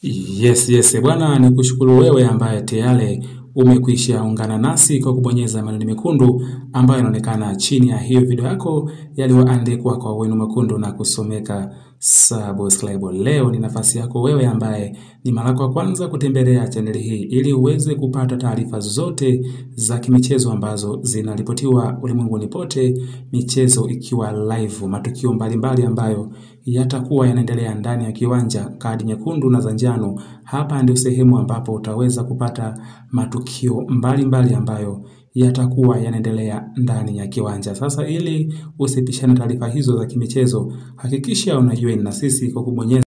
Yes, yes, bwana ni kushukuru wewe ambaye tayari umekwisha ungana nasi kwa kubonyeza maneno mekundu ambayo yanaonekana chini ya hiyo video yako yaliyoandikwa kwa wino mwekundu na kusomeka subscribe. Leo ni nafasi yako wewe ambaye ni mara kwa kwanza kutembelea chaneli hii ili uweze kupata taarifa zote za kimichezo ambazo zinaripotiwa ulimwenguni pote, michezo ikiwa live, matukio mbalimbali ambayo yatakuwa yanaendelea ndani ya kiwanja, kadi nyekundu na za njano. Hapa ndio sehemu ambapo utaweza kupata matukio mbalimbali mbali ambayo yatakuwa yanaendelea ndani ya kiwanja. Sasa ili usipishane taarifa hizo za kimichezo, hakikisha unajoin na sisi kwa kubonyeza